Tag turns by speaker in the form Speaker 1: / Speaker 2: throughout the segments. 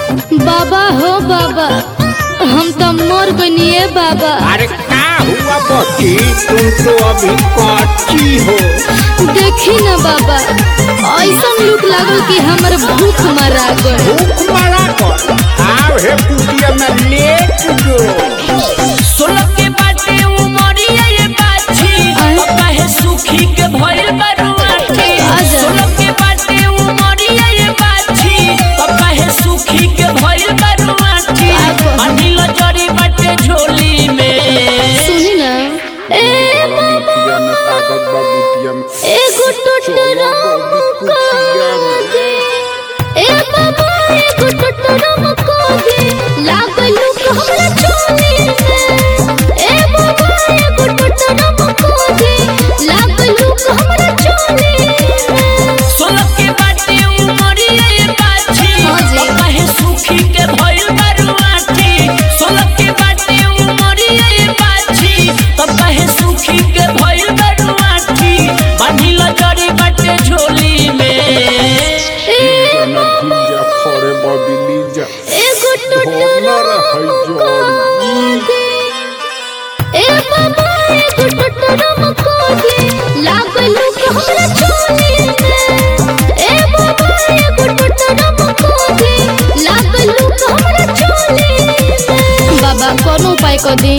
Speaker 1: बाबा हो बाबा हम तो मर गनिए बाबा
Speaker 2: अरे का हुआ बच्ची तुम तो अभी कच्ची हो
Speaker 1: देखी ना बाबा ऐसा लुक लागल कि हमर भूख मरा गए
Speaker 2: भूख मरा कर आओ हे कुटिया में लेट जो
Speaker 3: सोलह के बाटे उमरिया ये बाछी
Speaker 1: आय।
Speaker 3: काहे सुखी के भइल बरुआठी
Speaker 1: आजा।
Speaker 3: सोलह के बाटे उमरिया ये बाछी काहे सुखी के भइल बरुआठी
Speaker 1: आबो।
Speaker 3: अनिल जड़ी बाटे झोली में
Speaker 1: सुनी ना ए बाबा
Speaker 2: कुटिया में ताकत बा कुटिया में
Speaker 1: एगो टोटरा
Speaker 2: कुटिया में
Speaker 1: दे ए बाबा एगो टोटरा को दे लागल लुक हमरा चोली में ए बाबा एगो टोटरा को दे लागल लुक हमरा चोली में
Speaker 3: सोलह के बाटे उमरिया ये बाछी
Speaker 1: हाँ जी।
Speaker 3: काहे सुखी के भइल बरुआठी सोलह के बाटे उमरिया ये बाछी तब काहे सुखी के भइल बरुआठी बांधिल जड़ी बाटे झोली में
Speaker 2: जना भीजा फरे बबिली जा
Speaker 1: एगो टोटरा
Speaker 2: होनर है जोड़ी
Speaker 1: दे ए बाबा एगो टोटरा को दे लागल लुक हमरा चोली में ए बाबा एगो टोटरा को दे लागल लुक हमरा चोली में बाबा कोनो उपाय कर दी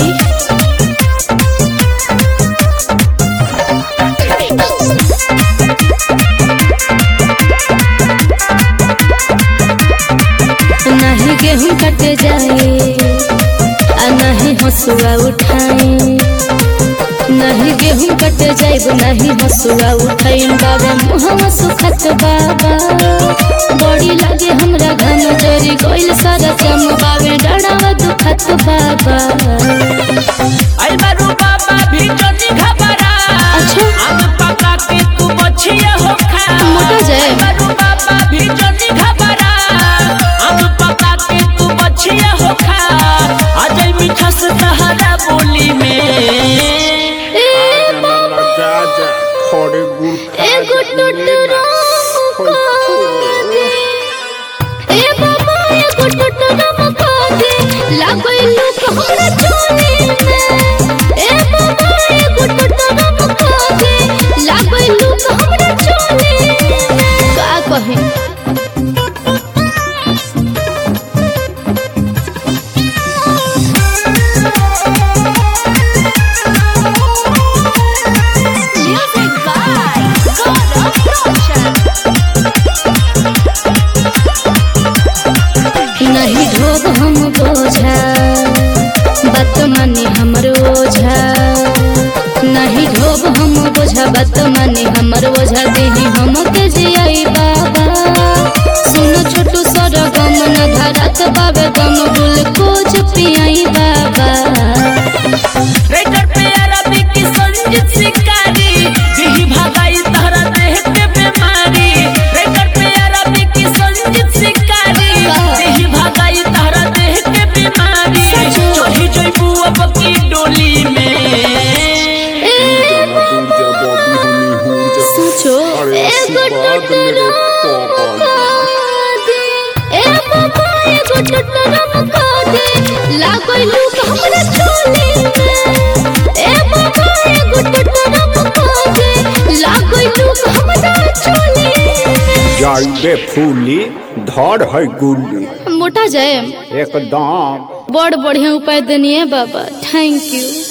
Speaker 1: नहीं गेहूं कटे जाए आ नहीं हसुआ उठाए नहीं गेहूं कटे जाइब नहीं हसुआ उठाई बाबा मुहवा सुखत बाबा बड़ी लागे हमरा घम जरी गइल सारा जम बाबे डरावा दुखत बाबा
Speaker 3: आई बारू बाबा भी जल्दी घबरा
Speaker 1: अच्छा।
Speaker 3: आम पका के तू बचिया हो खा
Speaker 1: मोटा जाए।
Speaker 3: आई बारू बाबा भी जल्दी घबरा आम पका के तू बचिया हो खा अजय मीठा से सहारा बोली में
Speaker 1: ए
Speaker 2: जना जा जा फरे गुड़ खा
Speaker 1: एगो
Speaker 2: जा,
Speaker 1: टोटरा ए बाबा एगो टोटरा मका दे लागल लुक हमरा चोली में ए बाबा एगो टोटरा मका दे लागल लुक हमरा चोली में का कहे Music by Gaurav Roshan. नहीं ढोब हम बोझा बात माने हमर ओझा नहीं ढोब हम बोझा बात माने हमर ओझा देही हम के जियाई बाबा सुनो छोटू सर गम न धरत बाबे गम ग्लूकोज पियाई बाबा
Speaker 3: रेडर पे अरबी की संजीत शिकारी दिही भागाई तहरा देह के बीमारी रेडर पे अरबी की संजीत शिकारी दिही भागाई तहरा देह के बीमारी चढ़ी जइबू अब की डोली में
Speaker 2: जना दूर जा बबी हनी हूँ जा
Speaker 1: सोचो
Speaker 2: अरे
Speaker 1: एगो
Speaker 2: आशीर्वाद मेरे
Speaker 1: टोटरा
Speaker 2: पापा
Speaker 1: दे ए बाबा एगो टोटरा मका दे लागल लुक हमरा चोली में ए बाबा एगो टोटरा मका दे लागल लुक हमरा चोली में
Speaker 2: जाइबे फूली धड़ है गुल्ली
Speaker 1: मोटा जाए
Speaker 2: एकदम
Speaker 1: बड़ बढ़िया उपाय देनिए बाबा थैंक यू